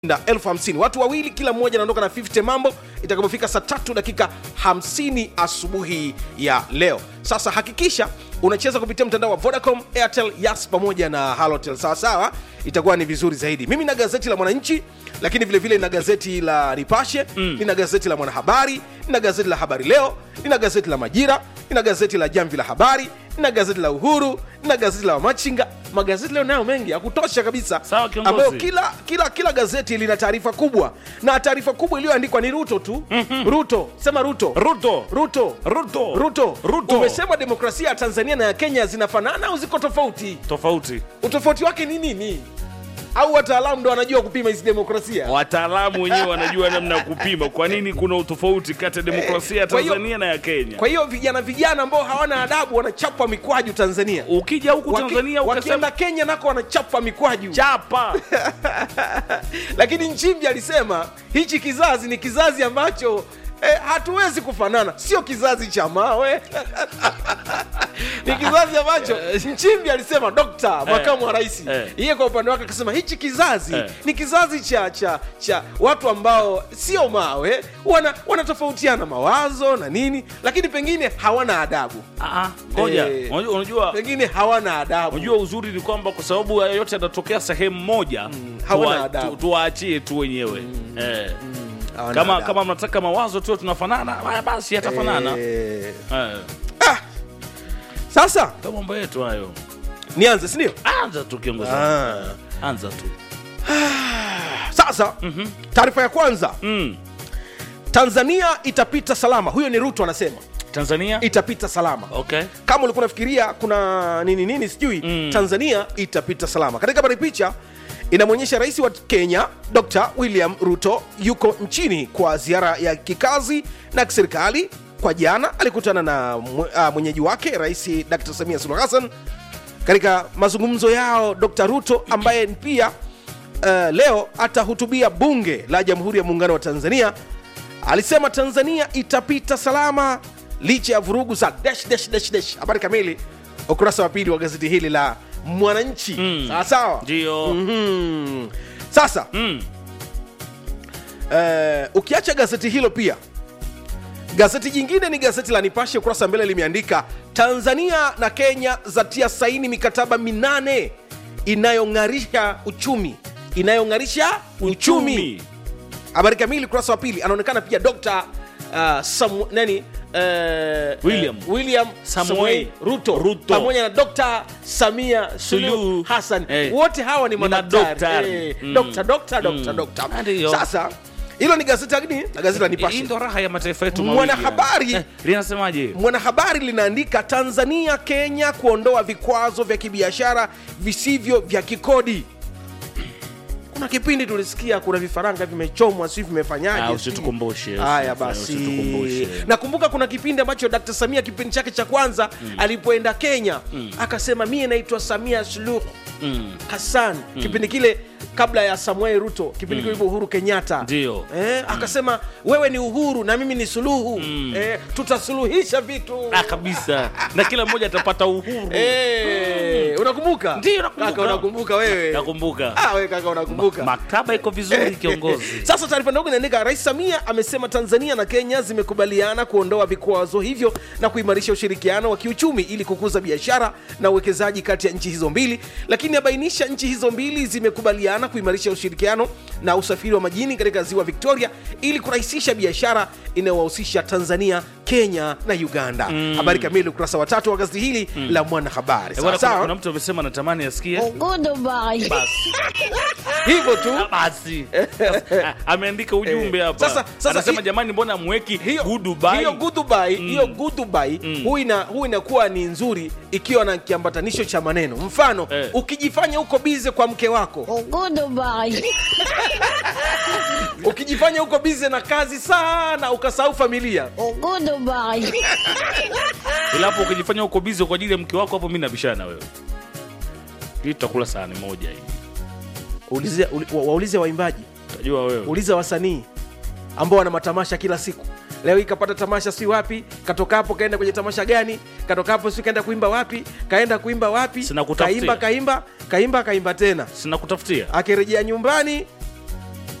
na elfu hamsini watu wawili kila mmoja anaondoka na 50 mambo itakapofika saa tatu dakika 50 asubuhi ya leo sasa hakikisha unacheza kupitia mtandao wa vodacom airtel yas pamoja na halotel sawasawa itakuwa ni vizuri zaidi mimi na gazeti la mwananchi lakini vile vile na gazeti la nipashe mm. nina gazeti la mwanahabari nina gazeti la habari leo nina gazeti la majira nina gazeti la jamvi la habari nina gazeti la uhuru nina gazeti la wamachinga magazeti leo nayo mengi ya kutosha kabisa Sawa, kiongozi. ambayo kila kila kila gazeti lina taarifa kubwa na taarifa kubwa iliyoandikwa ni ruto tu mm-hmm. ruto sema ruto Ruto. ruto Ruto. ruto Ruto. umesema demokrasia ya tanzania na ya kenya zinafanana au ziko tofauti tofauti utofauti wake ni nini au wataalamu ndo wanajua kupima hizi demokrasia wataalamu wenyewe wanajua namna ya kupima kwa nini kuna utofauti kati ya demokrasia ya kwa hiyo- tanzania na ya kenya kwa hiyo vijana vijana ambao hawana adabu wanachapwa mikwaju tanzania ukija huku Waki- tanzania wakienda ukasema kenya nako wanachapwa mikwaju chapa lakini nchimbi alisema hichi kizazi ni kizazi ambacho eh, hatuwezi kufanana sio kizazi cha mawe ni kizazi ambacho nchimbi alisema dokta makamu wa rais eh. yeye kwa upande wake akasema hichi kizazi Eh. ni kizazi cha cha cha watu ambao sio mawe wana wanatofautiana mawazo na nini lakini pengine hawana adabu Ah, ngoja Eh. unajua unajua pengine hawana adabu unajua uzuri ni kwamba kwa sababu haya yote yanatokea sehemu moja hawana tuwa- adabu. tu- tuwaachie tu wenyewe eh. Hawana kama adabu. kama mnataka mawazo tu tunafanana haya basi yatafanana Eh, eh. sasa ndo mambo yetu hayo nianze sindio anza tu kiongozi Ah. anza tu sasa taarifa ya kwanza mm. tanzania itapita salama huyo ni ruto anasema tanzania itapita salama okay kama ulikuwa unafikiria kuna nini nini sijui Mm. tanzania itapita salama katika habari picha inamwonyesha rais wa kenya dr william ruto yuko nchini kwa ziara ya kikazi na kiserikali kwa jana alikutana na mwe- ah, mwenyeji wake rais dr samia suluhu hassan katika mazungumzo yao dr ruto ambaye pia uh, leo atahutubia bunge la jamhuri ya muungano wa tanzania alisema tanzania itapita salama licha ya vurugu za dash, dash, dash, dash. habari kamili ukurasa wa pili wa gazeti hili la mwananchi Mm. sawa sawa ndio Mhm. sasa mm. eh, ukiacha gazeti hilo pia gazeti jingine ni gazeti la nipashe ukurasa wa mbele limeandika tanzania na kenya zatia saini mikataba minane inayong'arisha uchumi inayong'arisha uchumi uchumi habari kamili ukurasa wa pili anaonekana pia dr uh, Samu, nani uh, William. uh, william Samuel Samuel ruto, Ruto. pamoja na dr samia suluhu Suluhu. hassan Eh. wote hawa ni Ni madaktari madaktari. eh, Mm. dokta dokta dokta Mm. dokta Ndio. sasa hilo ni gazeti la nini na gazeti la hii nipashe ndo raha ya mataifa yetu mawili Mwanahabari- eh, linasemaje mwanahabari linaandika tanzania kenya kuondoa vikwazo vya kibiashara visivyo vya kikodi kuna kipindi tulisikia kuna vifaranga vimechomwa si vimefanyaje Ah, si- usitukumbushe, haya usitukumbushe, basi usitukumbushe. nakumbuka kuna kipindi ambacho dkt samia kipindi chake cha kwanza alipoenda kenya akasema mie naitwa samia suluhu mm. hassan kipindi kile kabla ya samuel ruto kipindi kile uhuru kenyatta Ndio. eh, akasema wewe ni uhuru na mimi ni suluhu eh, tutasuluhisha vitu ah, kabisa na kila mmoja atapata uhuru Eh, unakumbuka Ndio, nakumbuka. kaka unakumbuka wewe nakumbuka ah, wewe kaka unakumbuka maktaba iko vizuri kiongozi sasa taarifa ndogo inaandika rais samia amesema tanzania na kenya zimekubaliana kuondoa vikwazo hivyo na kuimarisha ushirikiano wa kiuchumi ili kukuza biashara na uwekezaji kati ya nchi hizo mbili lakini abainisha nchi hizo mbili zimekubaliana kuimarisha ushirikiano na usafiri wa majini katika ziwa victoria ili kurahisisha biashara inayowahusisha tanzania kenya na uganda habari kamili ukurasa wa tatu wa gazeti hili la mwanahabari Eh, bwana, sawa kuna, kuna sawa mtu amesema anatamani asikie Goodbye. basi hivyo tu Ah, basi Sasa, ameandika ujumbe Eh, hapa sasa- sasa anasema hi- jamani mbona mweki hiyo goodbye hiyo goodbye hiyo goodbye hu ina hu inakuwa ni nzuri ikiwa na kiambatanisho cha maneno mfano Eh. ukijifanya uko bize kwa mke wako Goodbye. ukijifanya uko bize na kazi sana ukasahau familia Goodbye. ila hapo ukijifanya uko bizi kwa ajili ya mke wako hapo mi nabishana na wewe hii tutakula sahani moja hii Ulize- uli- wa- waulize waimbaji utajua wewe uliza wasanii ambao wana matamasha kila siku leo hii kapata tamasha si wapi katoka hapo kaenda kwenye tamasha gani katoka hapo si kaenda kuimba wapi kaenda kuimba wapi Sina kutafutia. kaimba kaimba kaimba kaimba tena sina kutafutia akirejea nyumbani